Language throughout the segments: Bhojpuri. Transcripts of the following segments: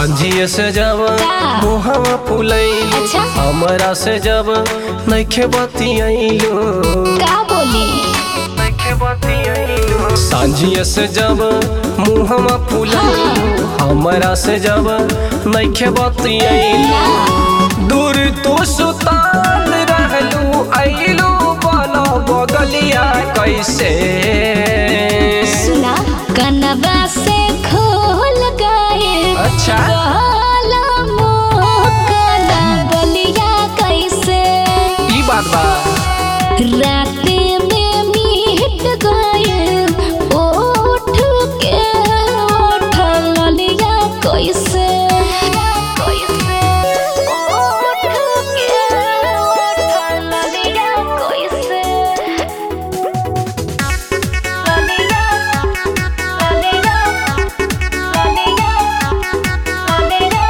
सांझिए से जब का? मुहवा फुलैलू अच्छा। हमरा से जब नइखे बतियैलू का बोली नइखे बतियैलू सांझिए से जब मुहवा फुलैलू हमरा से जब नइखे बतियैलू ना दूर तो सुताल रहलू आइलू बना बगलिया कैसे सुना कनवा से खोल गए अच्छा काला मोकला बलिया कैसे ई बात बा राते में मिट गए ओठ के ओठ ललिया कैसे कैसे ओठ के ओठ ललिया कैसे ललिया ललिया ललिया ललिया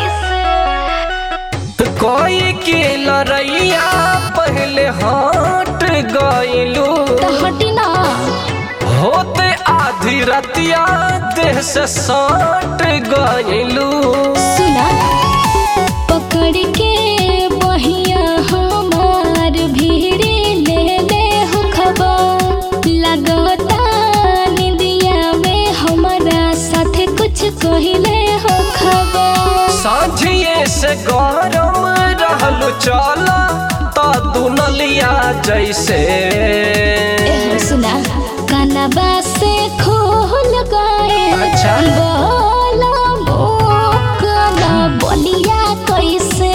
कैसे कोई के लड़ैया पहले हट गइलू हटी ना होते आधी रतिया देह से सट गइलू सुना पकड़ के बहिया हमार भीड़े ले ले हो खबर लगता निंदिया में हमारा साथ कुछ कहले हो खबर सांझिए से गरम रहलू चला तो दुनलिया जैसे एहो सुना कनबा से खोल गए अच्छा। बोला मोकला बलिया कैसे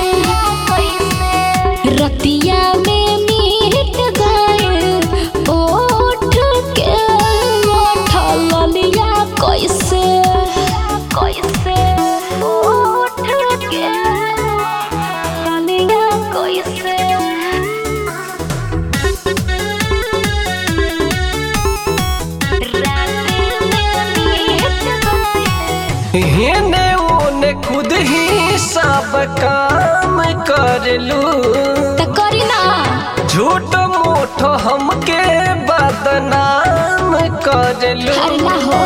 रतिया में मिट गए ओठ के ओठ ललिया कैसे कैसे ओठ के ललिया कैसे हेने ओने खुद ही सब काम कर लू त करी ना झूठ मूठ हमके बदनाम कर लू अरे ना हो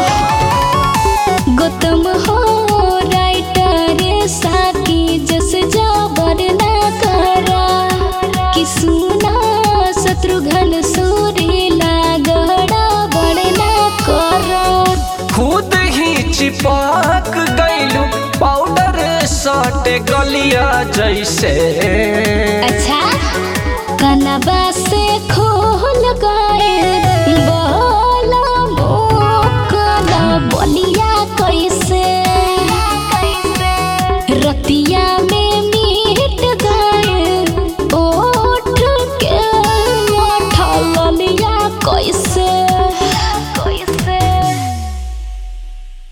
गौतम हो राइटर साकी जस जबर ना करा कि सुना शत्रुघ्न सूरीला गड़ा बड़ ना करा खुद ही चिपक गइलू पाउडर सट गलिया जैसे अच्छा कनबा से खोल गए